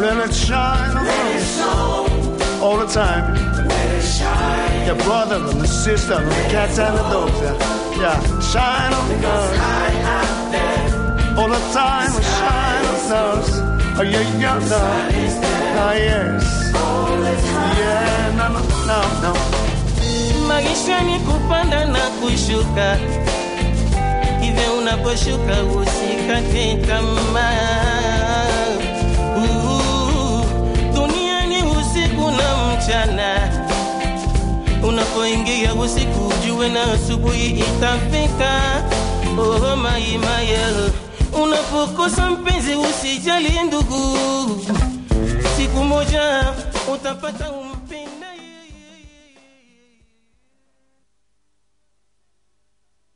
let it shine on us all the time. Your brother and the sister and the cats and the dogs. Yeah, yeah. shine on us all the time. Shine on us. Oh, yeah, yeah, no. Ah, yes. Yeah, no, no, no, no. maisha ni kupanda na kushuka hivyo unaposhuka usikate tamaa Uh, dunia ni usiku na mchana unapoingia usiku ujue na asubuhi itafika oh, maimaya unapokosa mpenzi usijali ndugu siku moja utapata ume